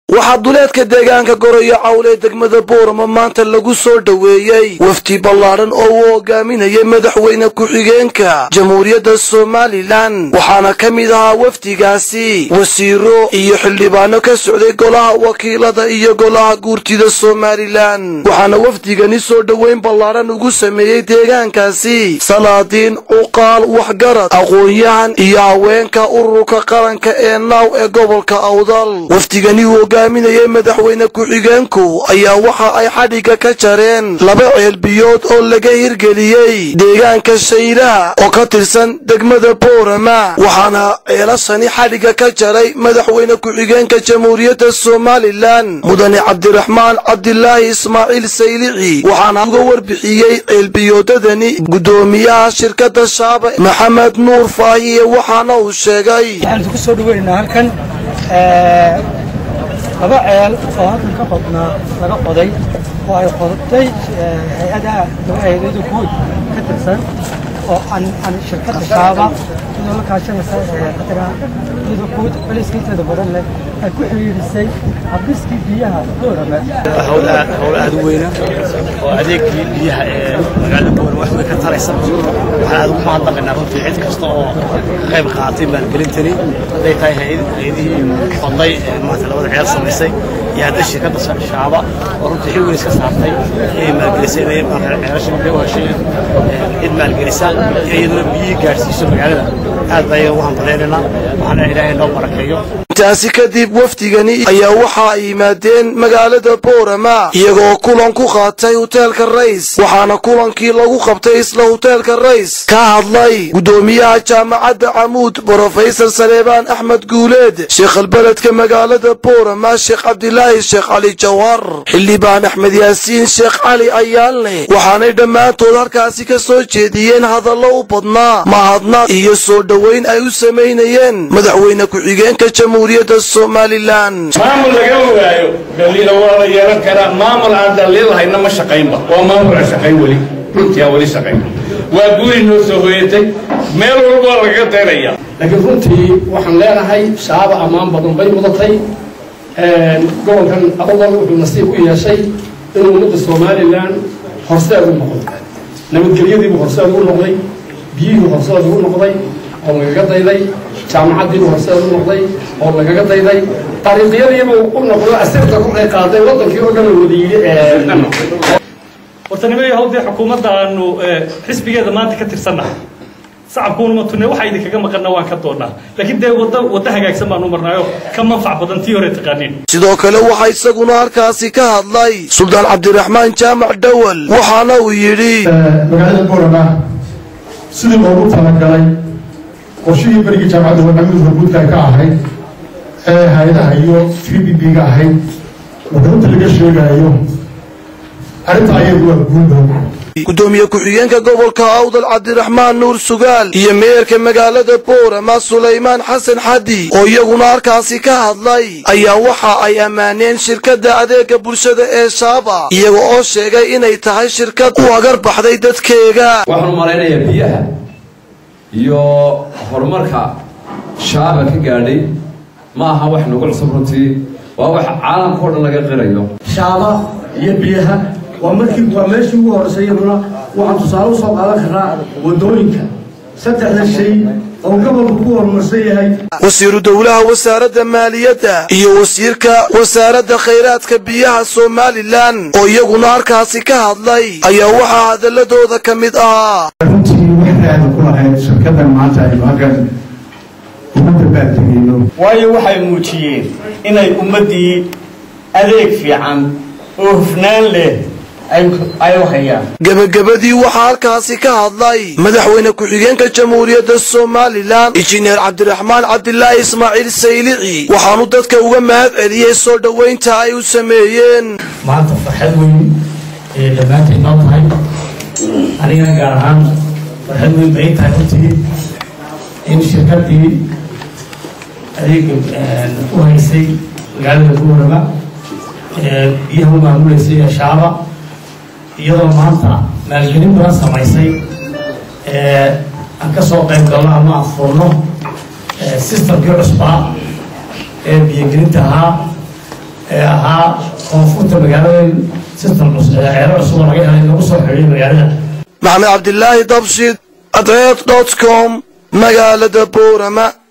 waxaa duleedka deegaanka goroyo cawl ee degmada boorama maanta lagu soo dhoweeyey wafdi ballaadhan oo uu hogaaminayay madaxweyne ku-xigeenka jamhuuriyadda somalilan waxaana ka mid ahaa wafdigaasi wasiiro iyo xildhibaano ka socday golaha wakiilada iyo golaha guurtida somalilan waxaana wafdigani soo dhoweyn ballaadhan ugu sameeyey deegaankaasi salaadiin cuqaal waxgarad aqoon-yahan iyo haweenka ururka qaranka ee naaw ee gobolka awdal wafdigani uu hogaaminayay madaxweyne ku-xigeenku ayaa waxa ay xadhigga ka jareen laba ceelbiyood oo laga hirgeliyey deegaanka shaylaha oo ka tirsan degmada boorama waxaana ceelashani xadhigga ka jaray madaxweyne ku-xigeenka jamhuuriyadda somalilan mudane cabdiraxmaan cabdilaahi ismaaciil saylici waxaana uga warbixiyey ceelbiyoodadani guddoomiyaha shirkadda shaaba maxamed nuur faahiye waxaana uu sheegay waxaan ku soo dhaweynaynaa halkan laba ceel oo halkan ka qodnaa laga qoday oo ay qodatay hay-adaha hay-adada guud ka tirsan oo aan aan shirkadda shaaba iyadoo la kaashanaysa qadara iyadoo guud celiska inteeda badan leh ay ku xiriirisay habdhiskii biyaha boorame hawl aad hawl aad u weyna oo adeegkii biyaha ee magaalada boorame wax weyn ka taraysa waxaan aad ugu mahadnaqaynaa runtii cid kasta oo ka qayb qaadatay maalgelintani hadday tahay hay-adihii qoday ee maanta labada ceel samaysay iyo hadday shirkadda shaaba oo runtii xil weyn iska saartay inay maalgelisay inay ceelasha biyo u heshay cid maalgelisa in iyaduna biyihii gaadhsiiso magaalada aad baa iyaga ugu hambaleynaynaa waxaana ilaahay noo barakeeyo intaasi kadib wafdigani ayaa waxa ay yimaadeen magaalada boorama iyagoo kulan ku qaatay huteelka rays waxaana kulankii lagu qabtay isla huteelka rays ka hadlay guddoomiyaha jaamacadda camuud brofesor saleebaan axmed guuleed sheekhalbeledka magaalada boorama sheekh cabdilaahi sheekh cali jawhar xildhibaan axmed yaasiin sheekh cali ayaalne waxaanay dhammaantood halkaasi ka soo jeediyeen hadallo u badnaa mahadnaq iyo soo dhoweyn ay u samaynayeen madaxweyne ku-xigeenka jamhuuriyadda somalilan maamul laga waayo daliila waa la yeelan karaa maamul aan daliil hayna ma shaqaynba waa maamul aan shaqayn weli runtii aan weli shaqayn waa guuri noo soo hoyatay meel walba lagaga daynaya laakiin runtii waxaan leenahay shaaba ammaan badan bay mudatay gobolkan awdal wuxuu nasiib u yeeshay inuu ummadda somalilan horseed u noqdo nabadgelyadiibuu horseed u noqday biyihii horseed u noqday oo lagaga dayday jaamacaddiibuu horseed u noqday oo lagaga dayday dariiqyadiibuu u noqdo asirta kolkay qaaday waddankii oo dhan oo wada yidhi wartanimada hawdee xukuumadda aanu xisbigeeda maanta ka tirsannahay sacabkuuna ma tunne waxa idinkaga maqanna waan ka doonnaa laakiin dee wadda wadda hagaagsan baanu marnaayo ka manfac badan tii hore taqaaniin sidoo kale waxaa isaguna halkaasi ka hadlay suldaan cabdiraxmaan jaamac dhowal waxaana uu yidhi magaalada boorama sidii loogu talagalay qorshihii berigii jaamacadda wadhamada horguudka ay ka ahayd ee hay-adaha iyo t b b ga ahayd wadamada laga sheegayo arrinta ayadu waa guuldow gudoomiye ku-xigeenka gobolka awdal cabdiraxmaan nuur sugaal iyo meerka magaalada boorama sulaymaan xasan xadi oo iyaguna halkaasi ka hadlay ayaa waxa ay ammaaneen shirkadda adeega bulshada ee shaaba iyaga oo sheegay inay tahay shirkad u agar baxday dadkeega waxaan u malaynayaa biyaha iyo horumarka shaaba ka gaadhay ma aha wax nagu cusub runtii waa wax caalamka o dhan laga qirayo shaaba iyo biyaha waa markii waa meeshii ugu horreysay iyaduna waxaan tusaale usoo qaadan karnaa waddooyinka saddexda shay oo gobolku ku horumarsan yahay wasiiru dowlaha wasaaradda maaliyadda iyo wasiirka wasaaradda khayraadka biyaha somalilan oo iyaguna halkaasi ka hadlay ayaa waxaa hadaladooda ka mid ahaa runtii waxaada ku lahayd shirkaddan maanta aynu halkan ummadda baadtegeyno waayo waxay muujiyeen inay ummaddii adeeg fiican oo hufnaan leh gebagabadii waxaa halkaasi ka hadlay madaxweyne ku-xigeenka jamhuuriyadda somalilan injineer cabdiraxmaan cabdilaahi ismaaciil saylici waxaanu dadka uga mahad celiyey soo dhoweynta ay u sameeyeen maanta farxad weyn ee dhammaantay noo tahay anigana gaar ahaan farxad weyn bay tahay runtii in shirkaddii adeega u haysay magaalada boorama biyaha u maamuleysay ee shaaba iyadoo maanta maalgelin badan samaysay aan ka soo qayb galno ama aan furno sistamkii cusbaa ee biyogelinta ahaa ee ahaa koonfurta magaalada system ceelo cusub oo laga helay lagu soo xidhay magaalada maxamed cabdilaahi dabshid adreed dot com magaalada boorama